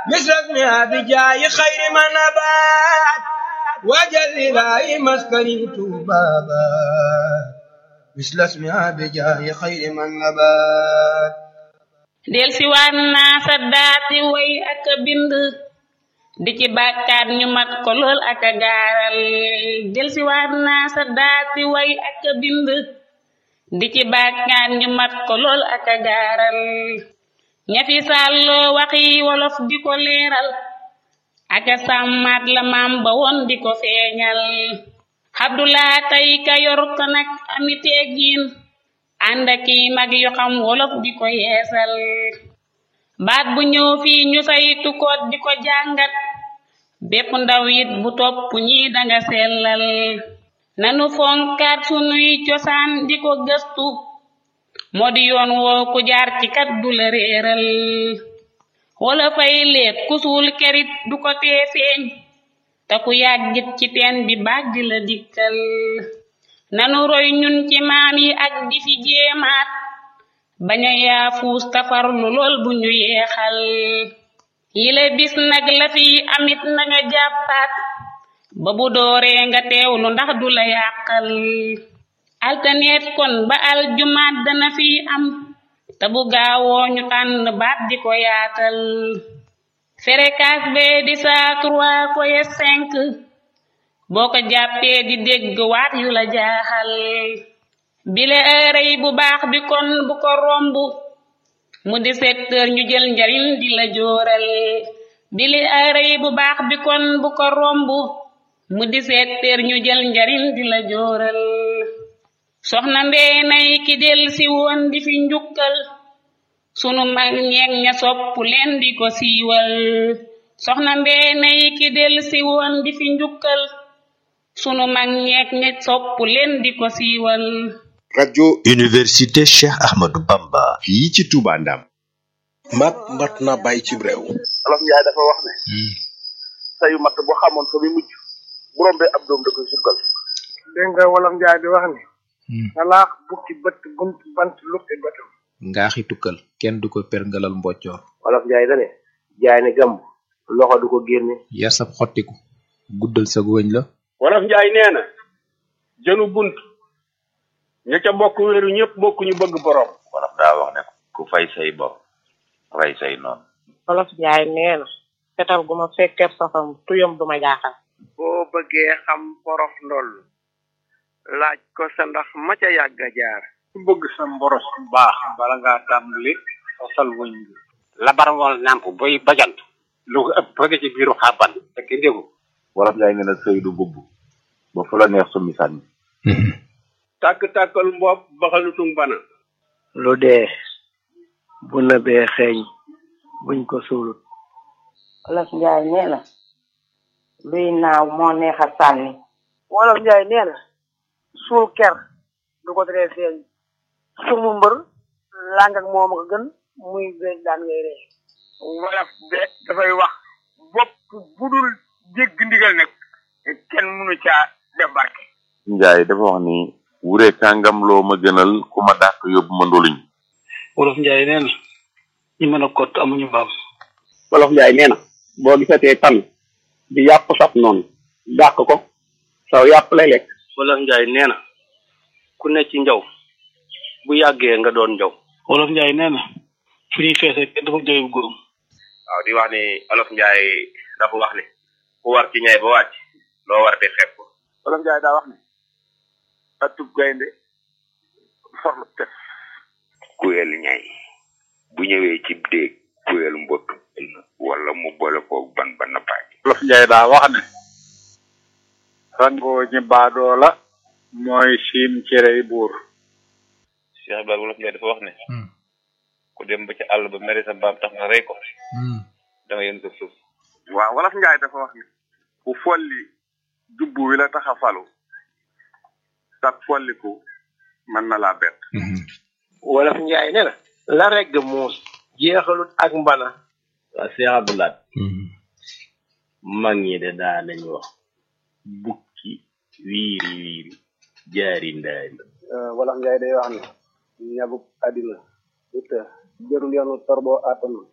مثل اسمها بجاي خير من نبات وجل إلهي مسكني بابا مثل اسمها بجاي خير من نبات del si waan naa sa daati way ak a bind di ci bàkkaat ñu mat ko lool ak a gaaral del si waan naa sa daati way ak a bind di ci bàkkaat ñu mat ko lool ak a gaaral ñafi sàlloo waxi wolof di ko leeral ak a sàmmaat la maam ba woon di ko feeñal Abdulaa tey ka yor ko nag ami teggiin ànd ak i mag yu xam wolof di ko yeesal baat bu ñëw fii ñu saytu ko di ko jàngat bépp ndaw it bu topp ñi danga sellal nanu fonkaat sunuy cosaan di ko gëstu moo di yoon woo ku jaar ci kat du la réeral wala fay leet ku suul kerit du ko tee feeñ te ku yàggit ci teen bi baag di la dikkal nanu roy ñun ci maam yi ak di fi jéemaat bañ a yaafuus tafarlu lool bu ñu yeexal yile bis nag la fi amit na nga jàppaat ba bu dooree nga teewlu ndax du la yàqal altaneet kon ba aljumaat dana fi am te bu gaawoo ñu tànn baat di ko yaatal ferekaas bee di saa trois koye cinq boo ko jàppee di dégg waat yu la jaaxal bile ërëy bu baax bi kon bu ko romb mu di secteur ñu jël njariñ di la jooral bile ërëy bu baax bi kon bu ko romb mu di secteur ñu jël njariñ di la jooral soxna mbeenay ki del si woon di fi njukkal sunu mag ñeeg ña sopp leen di ko siiwal soxna mbeenay ki del si woon di fi njukkal sunu mag ñeeg ña sopp leen di ko siiwal rajo université Cheikh Ahmadou Bamba fii ci Touba Ndam mat mat na bàyyi ci réew olof njaay dafa wax ne sayu matt bu xamoon fa mi mujj bu rombee ab doom da koy sukkal dégg nga wolof njaay di wax ni salaax bukki bët bunt bant lukki bëtam ngaaxi tukkal kenn du ko perngalal mboccoor wolof njaay dane jaay ne gàmb loxo du ko génne yar sab xottiku guddal sa wëñ la wolof njaay nee na jënu bunt ña ca bokk wéeru ñëpp bokk ñu bëgg borom wolof daa wax ne ku fay say bopp rey say noonu wolof njaay nee na fetal gu ma fekkeeb safam tuyam du ma jaaxal boo bëggee xam porof ndoll laaj ko sa ndax ma ca yàgg a jaar ku bëgg sa mboros bu baax bala ngaa tàmbali sosal wëñ bi labar ngoon nàmp boy bajant lu ko ëpp bëgg ci biiru xàbban fekk ndégu wolof njaay nee na sëy du bubb ba fu la neex summi sànni tàkk-tàkkal mbopp baxalutung bana lu dee bu nëbee xeeñ buñ ko suulut wolof njaay nee na luy naaw moo neex a sànni wolof njaay nee na suul ker du ko teree feeñ sumu mbër làng ak moom ko gën muy béy daan ngay ree wolof de dafay wax bopp bu dul jégg ndigal nag kenn mënu caa def barke njaay dafa wax ni wure kàngam loo ma gënal ku ma dàq yóbbu ma ndoluñ wolof njaay nee na ñi mën a kott amuñu mbaam wolof njaay nee na boo gisatee tan di yàpp saf noonu dàq ko saw yàpp lay lekk wolof njaay nee na ku ne ci njaw bu yàggee nga doon njaw wolof njaay nee na fu ñuy feese kenn dafa jooy bu góorum waaw di wax ni olof njaay dafa wax ni ku war ci ñay ba wàcc loo war de xeeb ko olof njaay daa wax ne atub gaynde forlu tef kuyel ñay bu ñëwee ci déeg kuyel mbott wala mu boole ko ban ba nappaaj olof njaay daa wax ne rangoo ñi baadoo la mooy siim cerey buur Cheikh Ibrahima wolof njaay dafa wax ne ku dem ba ci àll ba mere sa mbaam tax nga rey ko da nga yën ko suuf waaw wolof njaay dafa wax ne ku folli jubbu wi la tax a falu sag folliku mën na laa bett wolof njaay ne na la regg muus jeexalut ak mbana waa Cheikh Abdoulaye mag ñi de daa nañ wax bukki wiiri wiiri jaari ndaari wolof njaay day wax ne ñabuk àddina du të jërul yoonu torboo àttanu